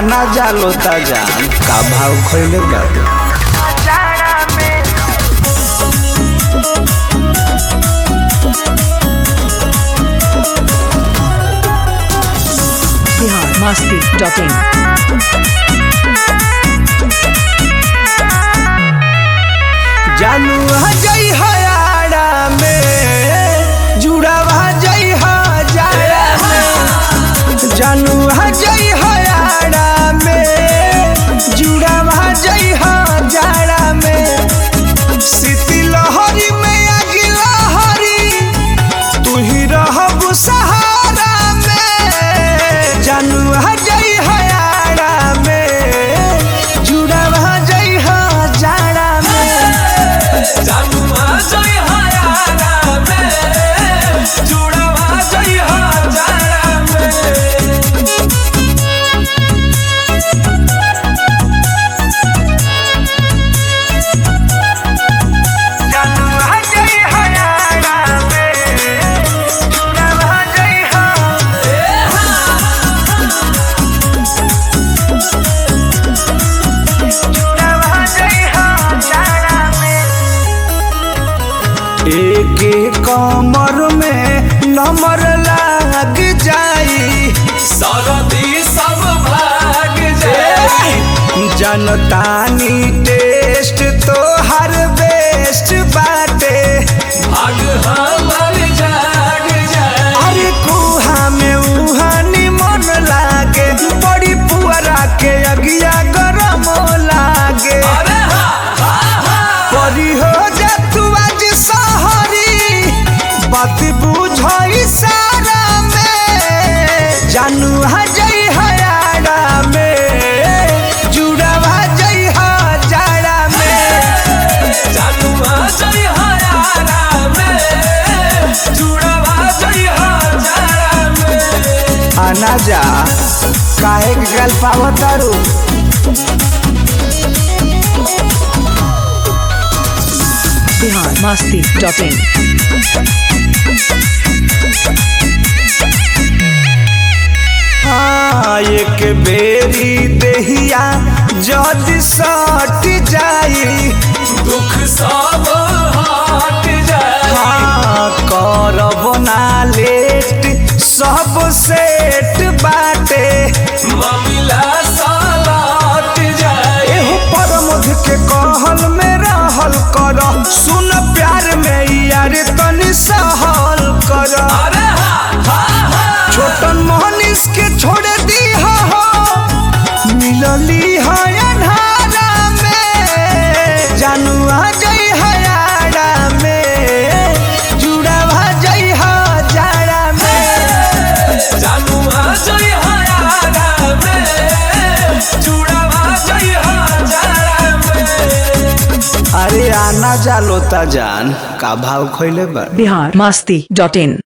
आना जालो ता जान का भाव खइले बाटे बिहार मस्ती डॉट इन जानू जई हयाड़ा में जुड़ावा जई हजारा में जानू जई हयाड़ा में जुड़ावा जई हजारा में सीती लहरी में आगी लहरी तू ही रहब सहारा में जानू जई हयाड़ा में जुड़ावा जई हजारा में एक कमर में नंबर लाग जाई जनतानी टेस्ट तो हर बेस्ट बाटे अरे कुहा में उहानी मन लागे बड़ी पुअरा के अगिया गरम लागे परी हो जा तू आज सहरी बात बुझई सारा में जानू हजई हयाड़ा में जुड़वा जई हजारा में आना जा काहे के गल पावतारू बिहार मस्ती डॉट इन हाँ एक बेरी देहिया जद सट जाई दुख सब हट जाए हाँ करब ना लेट सब सेट बाटे ममिला सालट जाए एहो परमध के कहल में रहल कर सुन प्यार में यार तनी सहल कर अरे हा हा हा छोटन मोहनिस के छोड़ दी हो मिलली है अन्हारा में जानू आ जई हयाड़ा में जुड़ावा जई हजारा में जानू आ जई हयारा में चूड़ावा जई हजारा में अरे आना जालो ता जान का भाव खइले बा बिहार मस्ती डॉट इन